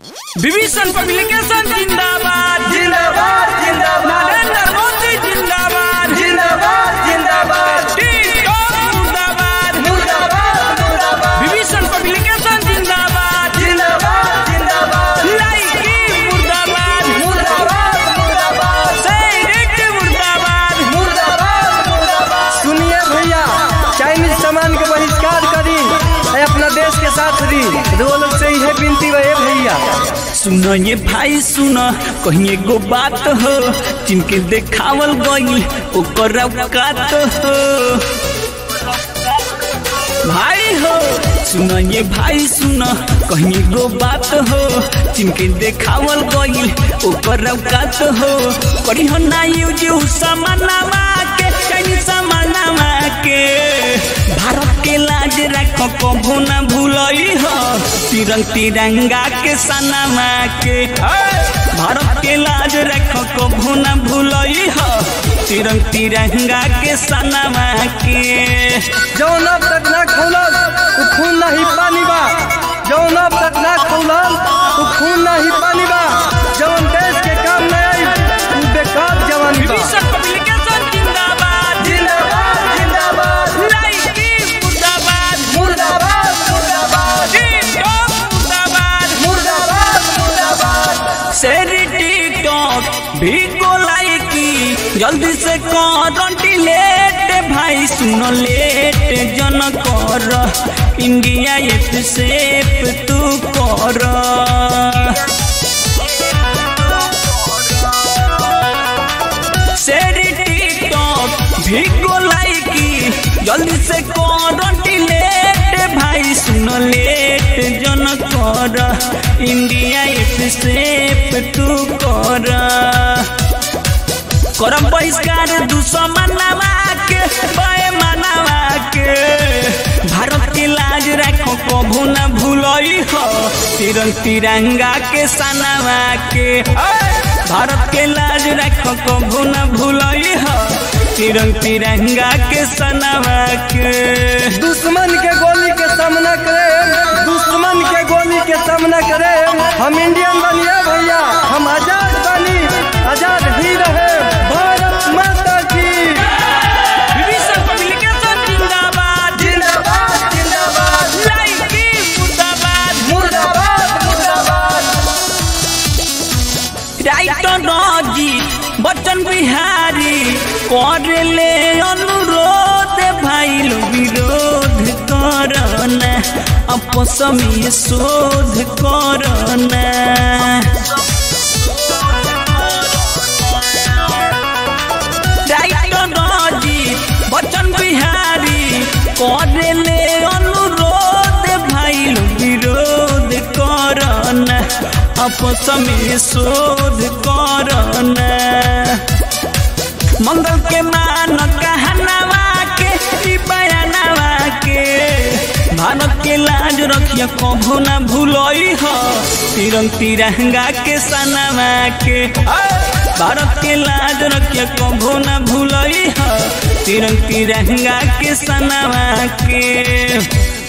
Vibhishan publication जिंदाबाद जिंदाबाद जिंदाबाद नरेंद्र मोदी जिंदाबाद जिंदाबाद जिंदाबाद टिकटॉक मुर्दाबाद मुर्दाबाद मुर्दाबाद विभीषण पब्लिकेशन जिंदाबाद जिंदाबाद जिंदाबाद लाइकी मुर्दाबाद मुर्दाबाद मुर्दाबाद सैनिक मुर्दाबाद मुर्दाबाद मुर्दाबाद सुनिए भैया चाइनीज सामान के बहिष्कार करी है अपना देश के साथ दी वो लोग से यह विनती है भैया सुन ये भाई सुन कहीं एगो बात हो जिनके देखावल गई ओकर औकात हो भाई हो सुन ये भाई सुन कहीं एगो बात हो जिनके देखावल गई ओकर औकात हो करी हो ना यूज उ समानामा के कहीं समानामा के भारत के लाज रख कभू न भूलई हो तिरंग तिरंगा के सनमा के भारत के लाज रख कभू न भूलई हो तिरंग तिरंगा के सनमा के जौन अब तक ना खोलल उ खून नहीं पानी बा जौन अब तक ना खोलल उ खून नहीं पानी बा जौन देश के काम में आई उ बेकार जवानी बा विभीषण पब्लिकेशन जिंदाबाद जिंदाबाद जिंदाबाद लाइकी मुर्दाबाद मुर्दाबाद मुर्दाबाद टिकटॉक मुर्दाबाद मुर्दाबाद मुर्दाबाद सेरी टिकटॉक भी गोलाई की जल्दी से कर डिलेट भाई सुनो लेट जन कर इंडिया एक सेप तू कर सेरी टिकटॉक भी गोलाई की जल्दी से कर डिलेट भाई सुनो लेट जन कर इंडिया एक सेप तू कर करम बहिष्कार दुश्मनवा के बे मनवा के भारत के लाज रखो कभू न भूलई हो तिरंग तिरंगा के सनवा के भारत के लाज रखो कभू न भूलई हो तिरंग तिरंगा के सनवा के दुश्मन के गोली के सामना करे दुश्मन के गोली के सामना करे हम इंडियन बनिए भैया हम आजाद बनी आजाद ही रहे भारत माता की विभीषण पब्लिकेशन जिंदाबाद जिंदाबाद जिंदाबाद लाइकी मुर्दाबाद मुर्दाबाद मुर्दाबाद राइटर रजी बच्चन बिहारी कर ले अनुरोध भाई लो विरोध करना आपस में शोध करना राइटर रजी बच्चन बिहारी कर ले अनुरोध भाई लो विरोध करना आपस में शोध करना मंगल के मान कहनावा के ई बयानवा के भारत के लाज रखिया कभू न भूलई हो तिरंग तिरंगा के सनवा के भारत के लाज रखिया कभू न भूलई हो तिरंग तिरंगा के सनवा के